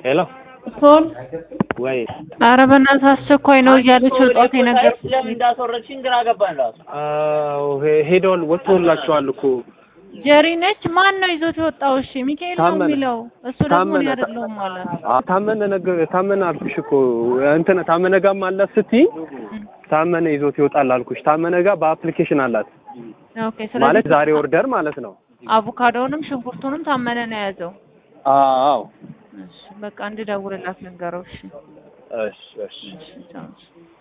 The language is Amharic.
ሄሎ ሶል ወይ ኧረ በእናትህ አስቸኳይ ነው እያለች ወጣት ነገር ለምን እንዳስወረድሽኝ ግራ ገባን ራሱ። አዎ ሄ- ሄደዋል ወጥቶላቸዋል እኮ ጀሪ ነች። ማን ነው ይዞት የወጣው? እሺ ሚካኤል ነው ታመነ። የሚለው እሱ ደግሞ ታመነ እኔ አይደለሁም ማለት አ- ታመነ ነገር ታመነ አልኩሽ እኮ እንትን ታመነ ጋርም አላት ስትይ ታመነ ይዞት ይወጣል አልኩሽ። ታመነ ጋር በአፕሊኬሽን አላት ኦኬ። ስለዚህ ማለት ዛሬ ኦርደር ማለት ነው። አቮካዶንም ሽንኩርቱንም ታመነ ነው የያዘው። አዎ እሺ በቃ እንድደውልላት ልንገረው። እሺ እሺ እሺ እሺ ቻው።